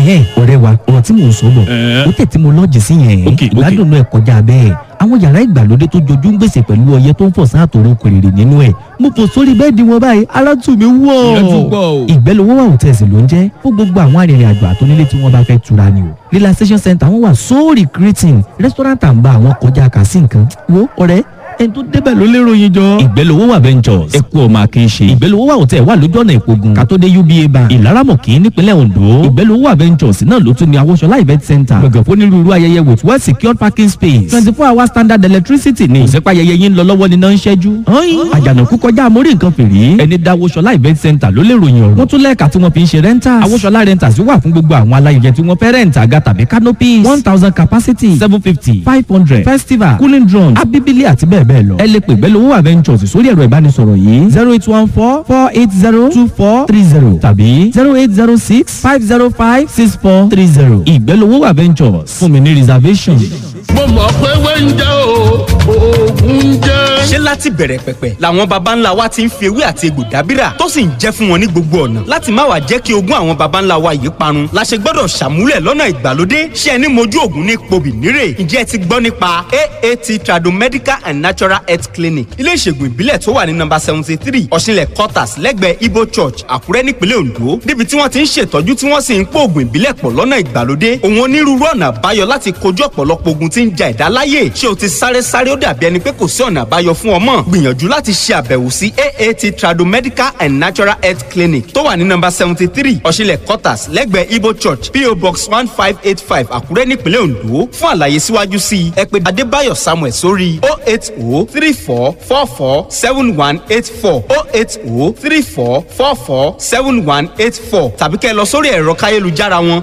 ẹ̀hẹ́n ọ̀rẹ́ wa ọ̀rọ̀ tí mò ń sọ bọ̀ Ẹ̀ẹ́. ó tẹ̀ tí mo lọ́ọ̀jì sí yẹn Ok, ok. ìgbádùn náà kọjá bẹ́ẹ̀ àwọn yàrá ìgbàlódé tó jojú ń gbèsè pẹ̀lú ọyẹ tó ń fọ̀ sáà tòrò kòrèrè nínú ẹ̀ mo fò sórí bẹ́ẹ̀dì wọn báyìí ara tù mí wọ̀ Ìyẹn tún pọ̀ o. ìgbẹ́lówó wà hòtẹ́ẹ̀sì ló ń jẹ́ fún gbogbo àwọn arìnrìn àjò àtónílé tí wọ́n bá fẹ́ tura ni o relaxation center wọn wà so recreating restaurant and bar àwọn kọjá kàsí nǹkan wo ọ̀rẹ́ ẹni tó débẹ̀ ló lérò yín jọ. ìgbẹ́lówó wà ventures ẹ̀kú ọmọ akéṣe ìgbẹ́lówó wà hòtẹ́ẹ̀ wà lójú ọ̀nà ìpogun kàtódé uba bank ìlaramọ̀kì nípínlẹ̀ ondo ìgbẹ́lówó wà ventures náà ló tún ní awọ́ṣọlá event center gbọ̀ngàn fún onírúurú ayẹyẹ with well secured parking space twenty four hour standard electricity ni kò sẹ́pà ayẹyẹ yín lọ lọ́wọ́ níná ń ṣẹ́jú. àjànàkú kọjá amórí nǹkan fèrè ẹni dá awọ́ṣọlá event center ló lè ròyìn ọ̀rọ̀ wọ́n tún lẹ́ẹ̀ka tí wọ́n fi ń ṣe rentals awọ́ṣọlá rentals wà fún gbogbo àwọn aláyẹyẹ tí wọ́n fẹ́ rent àga tàbí canopies one thousand capacity seven fifty five hundred festival cooling drone abibili àti bẹ́ẹ̀ bẹ́ẹ̀ lọ ẹ lè pè bẹ́ẹ̀ lówó adventures sórí ẹ̀rọ ìbánisọ̀rọ̀ yìí zero eight one four four eight zero two four three zero tàbí zero eight zero six five zero five six four three zero ìgbẹ́lówó adventures fún mi ní reservation. mo mọ̀ pé wẹ́ńjẹ́ o oògùn ń jẹ́. ṣé láti bẹ̀rẹ̀ pẹ̀pẹ̀ làwọn baba ńlá wa ti ń fi ewé àti egbò dábìrà tó sì ń jẹ́ fún wọn ní gbogbo ọ̀nà láti má wàá jẹ́ kí ogún àwọn baba ńlá wa yìí parun la ṣe gbọ́dọ̀ ṣàmúlẹ̀ lọ́nà ìgbàlódé ṣé ẹni mojú ògùn ní pobì nírè ǹjẹ́ ẹ ti gbọ́ nípa aat tradomedical and natural health clinic ilé ìṣègùn ìbílẹ̀ tó wà ní nọ́mbà seventy three ọ̀ṣinlẹ̀ quarters lẹ́gbẹ̀ẹ́ ibo church àkúrẹ́ nípínlẹ̀ ondo níbi tí wọ́n ti ń ṣètọ́jú tí wọ́n sì ń pò ògùn ìbílẹ̀ pọ̀ lọ́nà ìgbàlódé òun onírúurú ọ̀nà àbáyọ láti kojú ọ̀pọ̀lọpọ̀ ogun tí ń ja ẹ̀dá láyè ṣé o ti sáré sáré ó dàbí ẹni pé kò sí ọ̀nà àbáyọ fún ọmọ gbìyànjú láti ṣe àbẹ̀wò sí aat tradomedical and natural health clinic tó wà ní nọ́mbà seventy three ọ̀ṣinlẹ̀ quarters lẹ́gbẹ̀ẹ́ ibo church po box one five eight five àkúrẹ́ nípínlẹ̀ ondo fún àlàyé síwájú sí i ẹ pè adébáyọ̀ samuel sórí o eight o three four four four seven one eight four o eight o three four four four seven one eight four tàbí kẹ́ ẹ lọ sórí ẹ̀rọ káyélujára wọn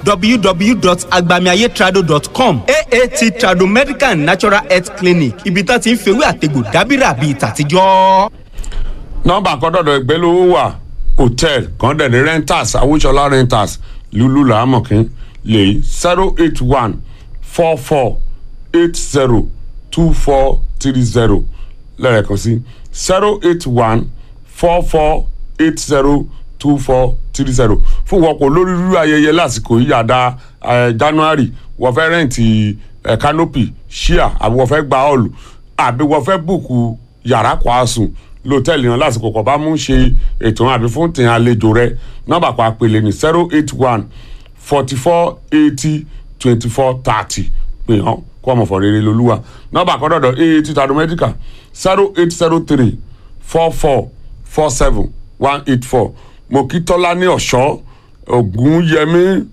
www.agbamiayetrado.com aat trado medical and natural health clinic ibi tá ti ń fewé àtegbò dábìrà bíi tàtijọ́. nọmba kọdọdọ ìgbélówó wà hòtẹ́ẹ̀lì kan dẹ̀ ní rentals awúṣọlá rentals lulu làámọ̀kín lè zero eight one four four eight zero two four three zero lẹ́ẹ̀kan sí zero eight one four four eight zero two four three zero fún wọ́pọ̀ lórí rírú ayẹyẹ lásìkò yíyàdá january wọ́n fẹ́ rẹ́ǹtì eh, canopy ṣíà àbí wọ́n fẹ́ gba ọ̀lù àbí wọ́n fẹ́ bùkù yàrá kwasùn lọ́tẹ̀lì náà lásìkò kọ̀ bá mú ṣe ètò àbí fún tìǹ àlejò rẹ nọ́mbà pa àpèlè ní zero eight one forty four eighty twenty four thirty pé hàn kó ọmọ fọ rere lolúwa nọ́mbà kọ́dọ̀dọ̀ aat tado medical zero eight zero three four four four seven one eight four mokitola ní ọ̀ṣọ́ ògúnyẹmí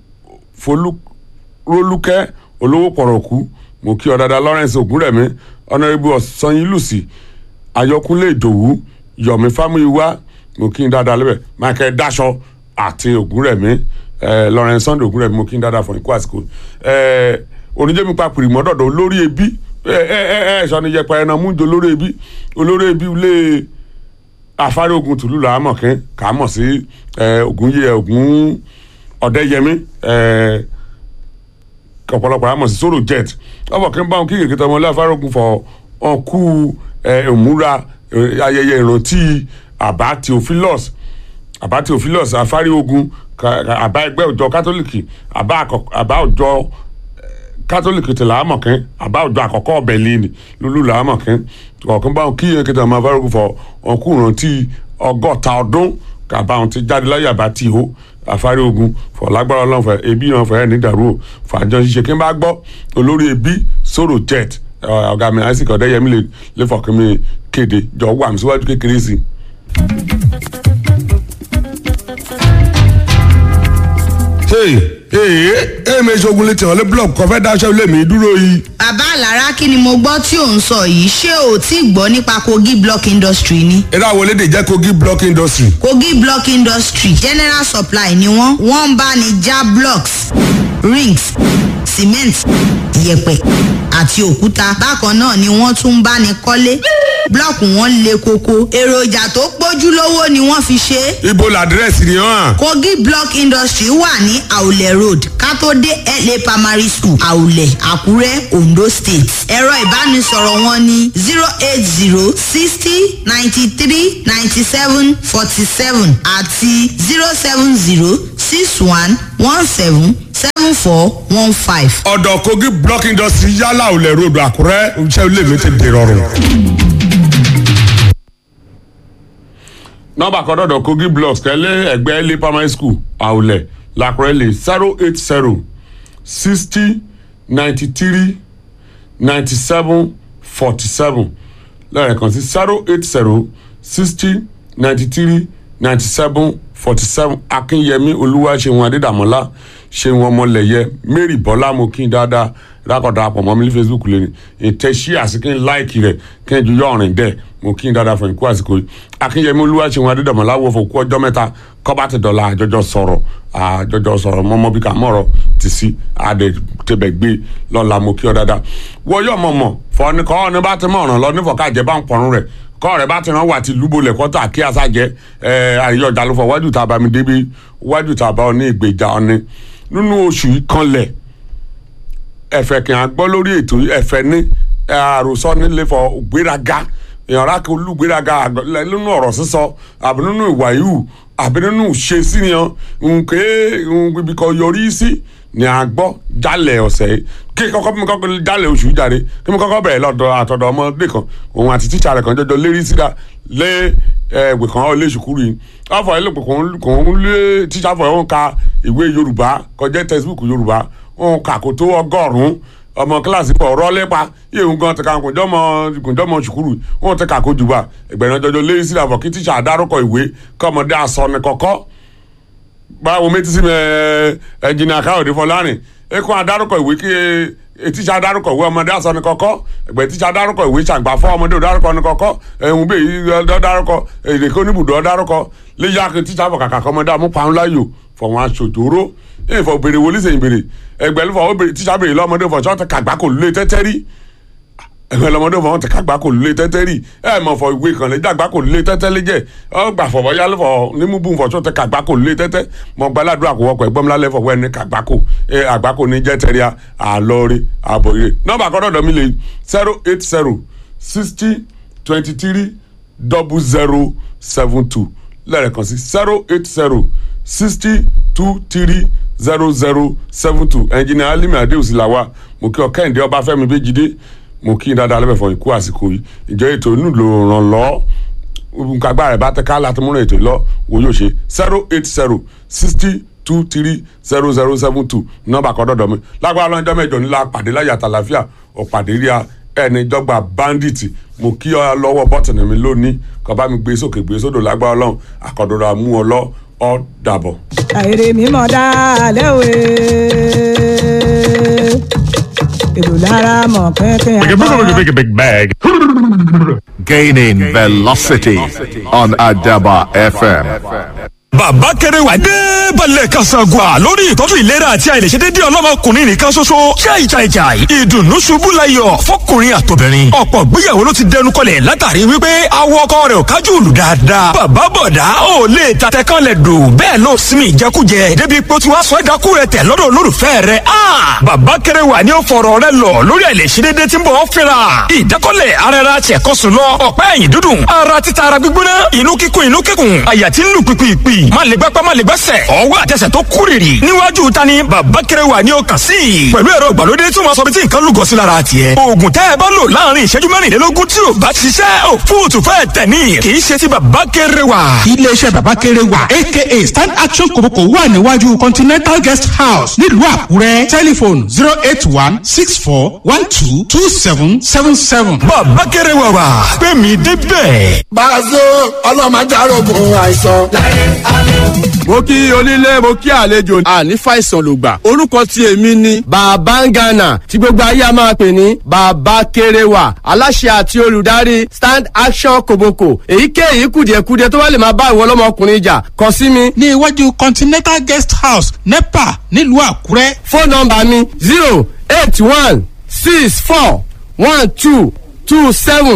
folúkẹ́ olówó pọ̀rọ̀kú mo kí ọ dáadáa lawrence ògúnrẹ̀mí ọ̀nàrẹ́bù ọ̀sányínlùsì ayọkúnlé ìdòwú yọ̀mí fámúyíwá mo kí n dáadáa lẹ́bẹ̀ michael daṣọ àti ògúnrẹ̀mí eh, lawrence sunday ògúnrẹ̀mí mo kí n dáadáa fún ikú àsìkò eh, oníjẹ́mi papìrì mọ́dọ̀dọ̀ olórí ẹbí ẹ ẹ ẹ ẹ sọni yẹpẹ ẹran mújọ olórí ẹbí olórí ẹbí lé afárá ogun tùlù làámọ̀kín kàámọ̀ sí ogun yẹ ogun ọ̀dẹ́yẹmí eh, ọ̀pọ̀lọpọ̀ àmọ̀ sí sóró jet ọmọ kí n bá wọn kí kèké tọmọ ilé afárá ogun fọ ọkú ìmúra ayẹyẹ ìrántí àbá theophilus àbá theophilus afárá ogun àbá ẹgbẹ́ òjọ kátólíìkì àbá òjọ kátólíìkì ti làámọ̀kín àbá òjò àkọ́kọ́ ọbẹ̀ lẹ́ni lulú làámọ̀kín ọ̀kan báwọn kí yẹn kẹta máa fárúkú fọ ọkùn rántí ọgọ́ta ọdún kàbá wọn ti jáde láyé àbá tí o àfárí ogun fọ lágbára ọlọ́run fẹ ebi náà fẹ ní dàrú o fàjọ ṣiṣẹ́ kí n bá gbọ́ olórí ebi sọ̀rọ̀ jet ọ̀gá mi isaac ọ̀dẹ́yẹmí lè lè fọkàn mi kéde jọ wà mí síwájú kékeré sí i. ee èmi ṣogun létí ọ̀lẹ́ blọọkù kan fẹ́ dáṣẹ́ ilé mi dúró yìí. bàbá àlàrá kí ni mo gbọ́ tí ò ń sọ yìí ṣé o tí gbọ́ nípa kogi block industry ni. eré àwọn elédè jẹ́ kogi block industry. kogi block industry general supply ni wọ́n wọ́n ń bá ní já blocks rings cement yẹ̀pẹ̀ àti òkúta bákan náà ni wọ́n tún ń bá ní kọ́lé blọọkù wọn le koko èròjà tó pójú lówó ni wọ́n fi ṣe é. ibo làdírẹ́sì ni hàn. kogi block industry wà ní àwùlẹ̀ road kátó dé la primary school àwùlẹ̀ àkúrẹ́ ondo state ẹ̀rọ ìbánisọ̀rọ̀ wọn ní zero eight zero sixty ninety three ninety seven forty seven àti zero seven zero six one one seven seven four one five. ọ̀dọ̀ kogi block industry yálà olè road àkúrẹ́ iṣẹ́ ilé mi ti dèrò ọ̀rùn. nọmba kan dọ̀dọ̀ kogi blocks kẹ́lẹ́ ẹgbẹ́ ilé primary school àwùlẹ̀ làkúrẹ́ lè zero eight zero sixty ninety three ninety seven forty seven lẹ́ẹ̀kan sí zero eight zero sixty ninety three ninety seven forty seven akínyẹmí olúwaṣẹ́wọ̀n adédàmọ́lá ṣẹ́wọ̀n ọmọlẹ̀yẹ mary bọ́lá mo kí n dáadáa rákọ̀dá àpọ̀ mọ́ mi ní facebook lẹ́nu ìtẹ̀sí àsìkí láìkì rẹ̀ kí n ju yọ ọ̀rìn dẹ̀ mo kí n dáadáa fún ìkú àsìkò yìí akínyẹmí olúwaṣẹ́wọ̀n adédàmọ́lá wọ fún kú ọjọ́ mẹ́ta kọ́ba ti dọ̀la àjọjọ sọ̀rọ̀ àjọjọ sọ̀rọ̀ mọ́mọ́ bí ká mọ̀rọ̀ ti sí àdè tẹ̀bẹ̀ gbé lọ́la mo kí ọ dáadáa wọ́n yọ̀ mọ̀mọ́ fọ́ni kọ́ ọ́ ní bá ti mọ̀ ọ̀ràn lọ nífọ̀ọ́ káàjẹ́ bá ń pọ̀run rẹ̀ kọ́ rẹ̀ bá ti rán wà tí lúbolẹ̀ kọ́tà kí àṣàjẹ́ àríyọ̀ ọjà ló fọ wájú tá a bá mi débi wájú tá a bá ọ ní ìgbèjà ọ̀ni nínú oṣù yìí kanlẹ̀ ẹ̀fẹ̀ kì í gbọ́ lórí ètò ẹ̀fẹ̀ ní àròsọ nílé fọ gbéraga ìyànra kí olùgbéraga nínú ọ̀rọ̀ sísọ àbí nínú ìwà ìhù àbí nínú ṣe sí ni nké ibi kan yọrí sí ni a gbọ́ jálẹ̀ ọ̀sẹ̀ yìí kí kọ́kọ́ mi kọ́kọ́ jálẹ̀ oṣù jáde kí mi kọ́kọ́ bẹ̀rẹ̀ lọ́dọ̀ àtọ̀dọ̀ ọmọdé kan òun àti tíṣà rẹ̀ kan jọjọ lérí síra lé ẹgbẹ kan ọ lé ṣùkúrú yìí ọfọ ẹ lópe kò ń lé tíṣà fọ ẹ ń ka ìwé yorùbá kọjá textbook yorùbá ń kà kó tó ọgọ́rùn-ún ọmọ kíláàsì pọ̀ ọ̀rọ̀ lépa yíyún gan ti ka kùnjọ́mọ kùnjọ́mọ ṣùkúrù wọn ti kà kó jù bá ẹgbẹ̀rún jọjọ lérí síra fọ kí tíṣà dárúkọ ìwé kọ́mọdé asọ ní kọ́kọ́ báwo méjì sí mi ẹnjìnìà káyọ̀dé fọlárin ekun adarúkọ ìwé kí tíṣà adarúkọ ìwé ọmọdé asọ ní kọ́kọ́ ẹgbẹ́ tíṣà adarúkọ ìwé ṣàgbà fún ọmọdé òdarúkọ ní kọ́kọ́ ẹ̀hún bẹ́ẹ̀ ọ̀darúkọ èrèké oníbùdó ọ̀darúkọ léyà kí tíṣà fọ kàkà kọ́mọdé amúpamọ́láyò fọwọ́n aṣòjòrò èyí fọ bèrè wọlé sẹ́yìn bèrè ẹgbẹ́ ló fọ tíṣà bèrè lọ́mọdé fọ ṣọ́ọ̀tì kàgbá kò lé tẹ́tẹ́ rí ẹgbẹ́ lọ́mọdé fọwọ́n ti kàgbá kò lé tẹ́tẹ́ rí ẹ mọ̀ fọ ìwé kan lè dàgbá kò lé tẹ́tẹ́ lé jẹ́ ọ gbà fọwọ́ yálé fọ nímúbù fọ ṣọ́ọ̀tì kàgbá kò lé tẹ́tẹ́ mọ gbàládùn àkọwọ́kọ̀ ẹgbọ́n mi lálẹ́ fọwọ́ ẹni kàgbá kò ẹ àgbá kò ní jẹ́ tẹ́ríà àlọ́ọ̀rẹ́ àbọ̀yẹ nọ́mbà kọ́dọ̀dọ̀ mi lè zero eight zero sixty twenty three double zero seven two lẹ́ẹ̀kan sí zero eight zero sixty two three zero zero seven two ẹnjìnìà alimi adéhùsì làwà mo kí ọ kẹ́hìndé ọbáfẹ́mi bẹ́jìdé mo kí n dáadáa lẹ́bẹ̀ẹ́ fún ikú àsìkò yìí ìjọ ètò inú ló ràn lọ́ nǹkan agbára ẹ̀ bá tẹ ká láti múra ètò lọ wo yóò ṣe zero eight zero sixty two three zero zero seven two nọ́mbà kan dọ̀dọ̀ mi lágbára lọ́jọ́ mẹ́jọ nílá pàdé láyà tàlàfíà ọ̀pàdé rí a ẹni jọgba bandit mo kí ọ lọ́wọ́ bọ́tìnì mi lónìí kọ́ bá mi gbé sókè gbé sódò lágbára ọlọ́run àkọ́dọ̀dọ̀ àmú ọ lọ ọ dàbọ̀. àìrè mímọ dálẹ́ òwe èlò lára mọ̀ pínpín Big, big bag. Gaining velocity on Adaba FM. bàbá kẹrẹ wà dé balẹ̀ kasagua lórí ìtọ́jú ìlera àti àìlèṣedédé ọlọ́mọkùnrin nìkan ṣoṣo chai chai chai ìdùnnú ṣubú layọ̀ fọkùnrin àtobìnrin ọ̀pọ̀ gbéyàwó ló ti dẹnu kọlẹ̀ látàrí wípé awọ ọkọ rẹ̀ ò kájú òlù dáadáa bàbá bọ̀dá ò lè tatẹ kan lẹ̀ dò bẹ́ẹ̀ ló sinmi ìjẹkújẹ débi pé ó ti wá sọ ẹ̀dákú rẹ̀ tẹ̀ lọ́dọ̀ olólùfẹ́ rẹ̀ a bàbá kẹrẹ wà ní ó fọ̀rọ̀ rẹ̀ lọ lórí àìlèṣedédé tí ń bọ̀ fẹ́ra ìdákọ́lẹ̀ ara ara tiẹ̀ kọ́ sùn lọ ọ̀pá ẹ̀yìn dúdùn ara títa ara gbígbóná inú kíkún inú kíkún àyà tí ń lù pìpìpì má lè gbápá má lè gbẹ́sẹ̀ ọwọ́ àtẹsẹ̀ tó kúrìrì níwájú ta ni bàbá kẹrẹ wà ní ọkàn sí i pẹ̀lú ẹ̀rọ ìgbàlódé tí wọ́n sọ bí tí nǹkan lúgọ sí lára tiẹ̀ oògùn tẹ́ ẹ bá lò láàrin ìṣẹ́jú mẹ́rìnlélógún tí ò bá ṣiṣẹ́ ò fóòtù fẹ́ tẹ̀ ní kì í ṣe ti bàbá kẹrẹ wà. iléeṣẹ́ bàbá kéré wà aka stand action kòbókò wà níwájú continental guest house nílùú àkúrẹ́ tẹlifon zero eight one six four one two two seven seven seven. bàbá kẹrẹ wà wà pé mi débẹ̀. Bàzó ọlọ́mọdé arógun àìsàn. mo kí onílé mo kí àlejò àní fàìsàn ló gbà orúkọ tí èmi ni bàbá ń gànà tí gbogbo ayé a máa pè ní bàbá kéréwà aláṣẹ àti olùdarí stand action koboko èyíkéyìí kùdìẹ̀kudiẹ tó bá lè máa bá ìwọ ọlọ́mọkùnrin jà kàn sí mi. ní iwájú continental guest house nepa nílùú àkúrẹ́. fóònù nọmba mi zero eight one six four one two two seven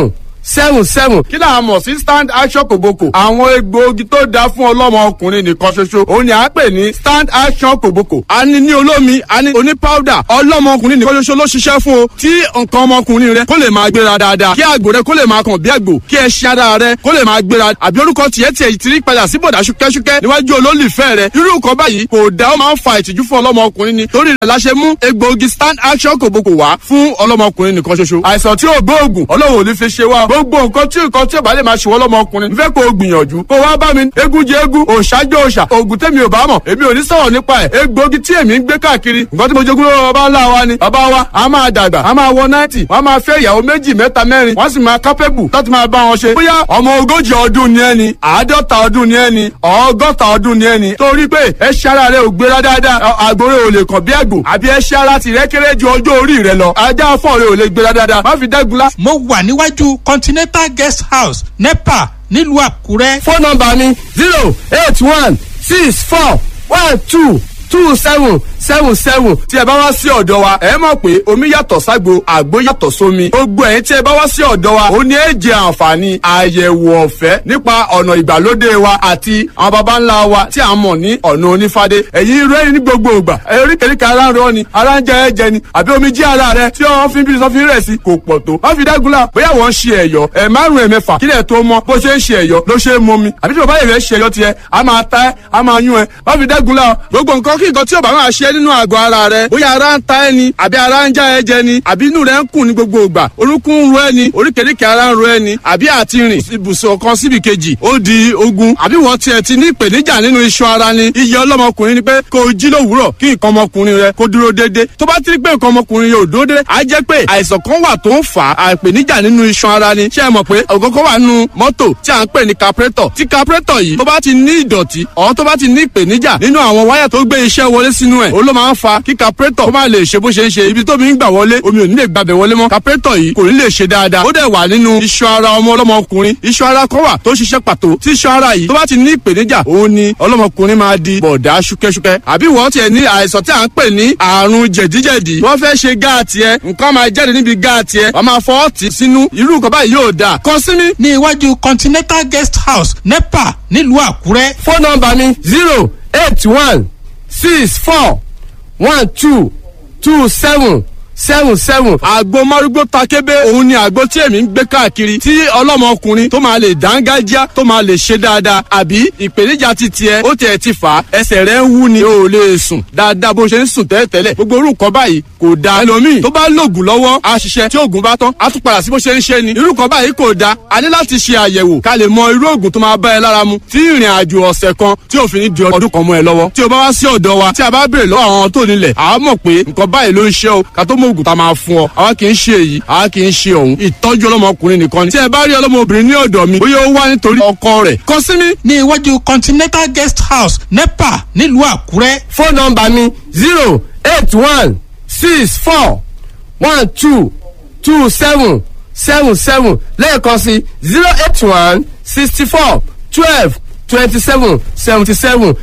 seven seven kí là á mọ̀ sí stand action kòbókò àwọn egbòogi tó dáa fún ọlọ́mọ ọkùnrin nìkan ṣoṣo òun ni à ń pè ní stand action kòbókò a ní ní olómi a ní oní powder ọlọ́mọ ọkùnrin nìkan ṣoṣo ló ṣiṣẹ́ fún o tí nǹkan ọmọkùnrin rẹ kó lè máa gbéra dáadáa kí àgbò rẹ kó lè máa kàn bí àgbò kí ẹṣin ara rẹ kó lè máa gbéra àbí orúkọ tiẹ̀ tiẹ̀ ti rí padà sí bọ̀dà ṣúkẹ́ṣúkẹ́ níwájú olólùfẹ́ rẹ irú nǹkan báyìí kò dá ó máa ń fa ìtìjú fún ọlọ́mọ ọkùnrin ni torí rẹ̀ la ṣe mú egbòogi stand action kòbókò wá fún ọlọ́mọ ọkùnrin nìkan ṣoṣo àìsàn tí ò gbóògùn ọlọ́run ò ní fi ṣe wá gbogbo nǹkan tí nǹkan tí ò bá lè máa ṣe wọ́n lọ́mọ ọkùnrin n fẹ́ kó o gbìyànjú kó wá bá mi eégún jẹ eégún òòṣàjọ òòṣà oògùn tèmi ò bá mọ̀ èmi ò ní sọ̀rọ̀ nípa ẹ̀ egbòogi tí èmi ń gbé káàkiri nǹkan tí mo jogún lọ́wọ́ bàbá ńlá wa ni bàbá wa a máa dàgbà a máa wọ náìtì wọ́n máa fẹ́ ìyàwó méjì mẹ́ta mẹ́rin wọ́n sì máa kápẹ́bù láti máa bá wọn ṣe bóyá ọmọ ogójì ọdún ni ẹni àádọ́ta ọdún ni ẹni ọgọ́ta ọdún ni ẹni torí pé ẹṣẹ́ ara rẹ ò gbéra dáadáa àgbòrè ò lè kàn bí àgbò àbí ẹṣẹ́ ara tìrẹ́ kéré ju ọjọ́ orí rẹ lọ ajá fọ́ọ̀ rẹ ò lè gbéra dáadáa má fi dẹ́gunlá mo wà níwájú continental guest house nepa nílùú àkúrẹ́. fóònù nọmba mi zero eight one six four one two two seven seven seven tí ẹ bá wá sí ọ̀dọ̀ wa ẹ mọ̀ pé omi yàtọ̀ ságbo àgbo yàtọ̀ sómi gbogbo ẹ̀yin tí ẹ bá wá sí ọ̀dọ̀ wa ó ní èjì àǹfààní àyẹ̀wò ọ̀fẹ́ nípa ọ̀nà ìgbàlódé wa àti àwọn baba ńlá wa tí a mọ̀ ní ọ̀nà onífádé ẹ̀yin rẹ́rìn ní gbogbo ìgbà eríkèríkè ara ń rọ ni ara ń jẹ ẹ̀jẹ̀ ni àbí omi jí ara rẹ tí wọ́n fi ń bí sọ́fin rẹ̀ sí kò pọ̀ tó wọ́n fi dágunlá bóyá wọ́n ń ṣe ẹ̀yọ́ ẹ̀ márùn-ún ẹ̀mẹ́fà kílẹ̀ tó mọ bó ṣe ń ṣe ẹ̀yọ́ ló ṣe é mọ mi àbí tí bàbá yẹn fẹ́ ṣe ẹ̀yọ́ tiẹ̀ a máa ta ẹ́ a máa yún ẹ wọ́n fi dágunlá gbogbo nǹkan kí nǹkan tí ò bá máa ṣe nínú àgọ́ ara rẹ bóyá ara ń ta ẹ ni àbí ara ń já ẹ jẹ ni àbí inú rẹ ń kùn ní gbogbo ìgbà orúnkún ń ro ẹ ni oríkèéríkèé ara ń ro ẹ ni àbí àti rìn ibùsùn kan síbi kejì ó di ogun àbí wọ́n tiẹ̀ ti ní ìpèníjà nínú iṣan ara ni iye ọlọ́mọkùnrin ni pé kó o jí lówùúrọ̀ kí nǹkan ọmọkùnrin rẹ kó dúró déédéé tó bá ti rí pé nǹkan ọmọkùnrin yóò dúró déédéé á jẹ́ pé àìsàn kan wà tó ń fà á ìpèníjà nínú iṣan ara ni ṣé ẹ mọ̀ pé ọ̀gọ́gọ́ wà nínú mọ́tò tí à ń pè ní carburetor tí carburetor yìí tó bá ti ní ìdọ̀tí ọ̀ tó bá ti ní ìpèníjà nínú àwọn wáyà tó gbé iṣẹ́ wọlé sínú ẹ̀ ó ló máa ń fa kí carburetor kó má lè ṣe bó ṣe ń ṣe ibi tómi ń gbà wọlé omi ò ní lè gbàbẹ̀ wọlé mọ́ carburetor yìí kò ní lè ṣe dáadáa ó dẹ̀ wà nínú iṣan ara ọmọ ọlọ́mọkùnrin iṣan ara kan wà tó ṣiṣẹ́ pàtó tí iṣan ara yìí tó bá ti ní ìpèníjà òun ni ọlọ́mọkùnrin máa di bọ̀dá ṣúkẹ́ṣúkẹ́ àbí wọ́n tiẹ̀ ní àìsàn tí à ń pè ní àrùn jẹ̀díjẹ̀dí wọ́n fẹ́ ṣe gáàtì ẹ nǹkan máa jáde níbi gáàtì ẹ wọ́n máa fọ́ ọ̀tì sínú irú nǹkan báyìí yóò dáa kàn sí mi. ní iwájú continental guest house nepa nílùú àkúrẹ́. fóònù nọmba mi zero eight one six four one two two seven seven seven àgbo márúgbó takébé òun ni àgbo tí èmi ń gbé káàkiri tí ọlọ́mọkùnrin tó máa lè dángájá tó máa lè ṣe dáadáa àbí ìpèníjà ti tiẹ̀ ó tiẹ̀ ti fà á ẹsẹ̀ rẹ̀ ń wú ni o ò lè sùn dáadáa bó ṣe ń sùn tẹ́lẹ̀tẹ́lẹ̀ gbogbo orú nǹkan báyìí kò da ẹlòmíì tó bá lògùn lọ́wọ́ á ṣiṣẹ́ tí oògùn bá tán á tún padà sí bó ṣe ń ṣe ni irú nǹkan báyìí kò da a ní láti ṣe àyẹ̀wò ká lè mọ irú oògùn tó máa bá ẹ lára mu tí ìrìn àjò ọ̀sẹ̀ kan tí òfin ní di ọdún kan mọ́ ẹ lọ́wọ́ tí o bá wá sí ọ̀dọ̀ wa tí a bá béèrè lọ́wọ́ àwọn tó nílẹ̀ àá mọ̀ pé nǹkan báyìí ló ń ṣe o ká tó mọ oògùn tá a máa fún ọ àwa kì í ṣe èyí àwa kì í ṣe òun ìtọ́jú ọlọ́mọkùnrin nìkan ni tí ẹ bá rí ọlọ́mọbìnrin ní ọ̀dọ̀ mi bóyá ó wá nítorí ọkọ rẹ̀ kàn sí mi. ní iwájú continental guest house nepa nílùú àkúrẹ́. fóònù nọmba mi zero eight one six four one two two seven seven seven lẹ́ẹ̀kan sí zero eight one sixty four twelve twenty seven seventy seven.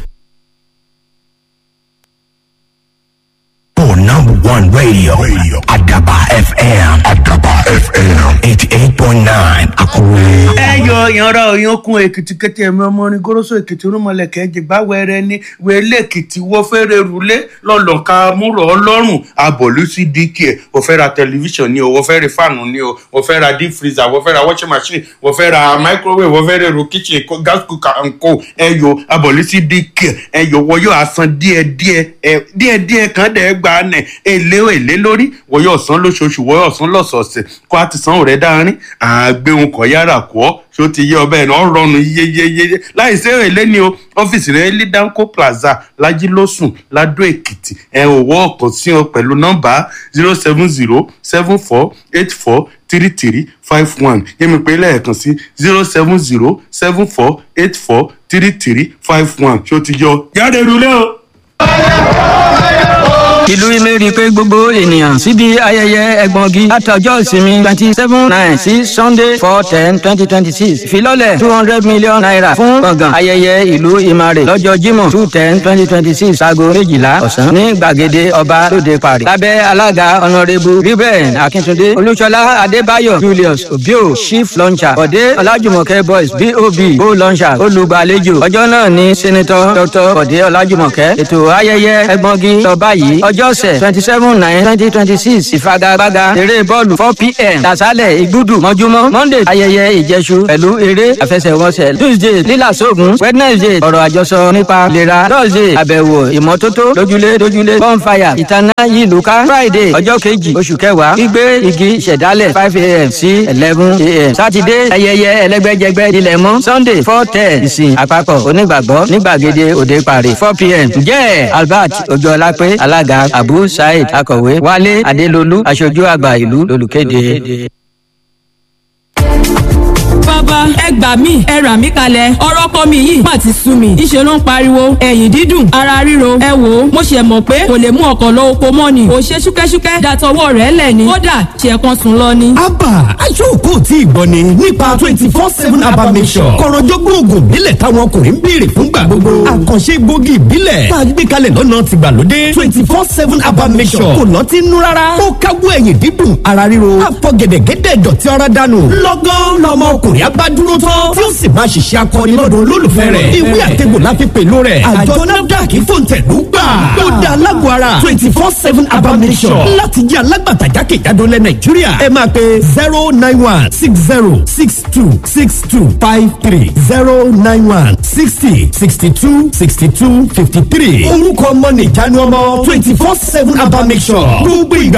For number one radio, radio. Adaba FM. Adaba FM. 88.9 Akure. ẹ yọ ìyanra òyankun èkìtì kété ẹmí ọmọ orin goroso èkìtì rúmọlẹkẹ jìgbà wẹrẹ ní wẹlé èkìtì wọ́n fẹ́rẹ̀ rúlé lọ́lọ́ka múrọ̀ ọlọ́run abọ̀lú sí dk ẹ̀ wọ́n fẹ́ ra tẹlifíṣàn ni o wọ́n fẹ́ ra fáànù ni o wọ́n fẹ́ ra deep freezer wọ́n fẹ́ ra washing machine wọ́n fẹ́ ra microwave wọ́n fẹ́ ra èrò kitchen co- gas cooker and co ẹ yọ abọ̀lú sí dk ẹ yọ wọ́n yóò asan díẹ̀díẹ̀ ẹ díẹ̀díẹ̀ kan dẹ̀ gba nẹ̀ èlé èlé lórí wọ́n yóò san lóṣooṣù wọ́n yóò san lọ́sọ̀ọ̀sẹ̀ kó a ti san rẹ̀ dáárín àgbéhùn kọ̀ yára kọ́ ṣó ti yé ọbẹ̀ náà rọrùn yéyéyé láì sí èlé ni o ọ́fíìsì rẹ̀ ní danco plaza lajilósùn ladó èkìtì ẹ ò wọ́ ọ̀kan sí ọ pẹ̀lú nọ́mbà zero seven zero seven four eight four three three five one yẹ́mi pé lẹ́ẹ̀kan sí zero seven zero seven four eight four three three five one ṣó ti yọ jáde rúlé o. ìlú ìmẹ̀rí pé gbogbo ènìyàn síbi ayẹyẹ ẹgbọ̀ngi àtọjọ́ ìsinmi twenty seven nine sí sunday four ten twenty twenty six ìfilọ́lẹ̀ two hundred million naira fún gbọ̀ngàn ayẹyẹ ìlú ìmàrè lọ́jọ́ jímọ̀ two ten twenty twenty six aago méjìlá ọ̀sán ní gbàgede ọba lóde parí lábẹ́ alága ọ̀nàrẹ́bù ruben akíntúndé olúṣọlá adébáyọ̀ julius obio chief launcher bọ̀dé ọlájùmọ̀kẹ́ boys bob bo launcher olùgbàlejò ọjọ́ náà ní senator dr bọ̀dé ọlájùmọ̀kẹ́ ètò ayẹyẹ ẹgbọ̀ngi lọ báyìí ọjọ́ sẹ̀ twenty seven nine twenty twenty six ìfagagbága eré bọ́ọ̀lù four pm tàṣálẹ̀ ìgbúdù mọ́júmọ́ monday ayẹyẹ ìjẹsù pẹ̀lú eré àfẹsẹ̀wọnsẹ̀ tuesday lílàsóògùn wednesday ọ̀rọ̀ àjọsọ nípa ìlera thursday àbẹ̀wò ìmọ́tótó lójúlé lójúlé bonfire ìtaná yìí lùkà friday ọjọ́ kejì oṣù kẹwàá gbígbé igi ìṣẹ̀dálẹ̀ five am sí eleven am saturday ayẹyẹ ẹlẹ́gbẹ́jẹgbẹ́ ilẹ̀ mọ́ sunday four ten ìsìn àpapọ̀ onígbàgbọ́ nígbàgede òde parí four pm ǹjẹ́ albert ojúọlápé alága abu said akọ̀wé wálé adélolú aṣojú àgbà ìlú lolùkéde. bàbá ẹ gbà mí ẹ rà mí kalẹ̀ ọ̀rọ̀ ọkọ mi yìí má ti sú mi ìṣe ló ń pariwo ẹ̀yìn dídùn ara ríro ẹ wò ó mo ṣe mọ̀ pé kò lè mú ọkọ̀ lọ oko mọ́ ni kò ṣe ṣúkẹ́ṣúkẹ́ dàtọwọ́ rẹ̀ lẹ̀ ni kódà ṣe kan sùn lọ ni. abba aṣọ́kò tí ìgbọ́ ni nípa twenty four seven abba mission kọ̀rọ̀jọ́gbọ́n oògùn ìbílẹ̀ táwọn ọkùnrin ń béèrè fúngbà gbogbo àkànṣe gbòógì ìbílẹ̀ tá a gbé kalẹ̀ lọ́nà tìgbàlódé twenty four seven abba mission kò lọ́ ti nú rárá ó káwọ́ ẹ̀yìn dídùn ara ríro àfọ̀gẹ̀dẹ̀gẹ̀dẹ̀ dọ̀tí ara dànù lọ́gán lọ́mọ ọkùnrin abá dúró tán tí ó sì máa ṣiṣẹ́ akọni lọ́dọ̀ olólùfẹ́ rẹ̀ ìwé àtẹ̀gbò láfi pẹ̀lú rẹ̀ àjọ nafdac fòǹtẹ̀lú gbà ó dá alágọ̀ ara twenty four seven abamisọ̀ láti jẹ́ alágbàtà jákèjádò lẹ̀ nàìjíríà ẹ máa pe zero nine one six zero six two six two five three zero nine one sixty sixty two sixty two fifty three orúkọ ọmọ nìjánu ọmọ twenty four seven abamisọ̀ gbogbo ìgbà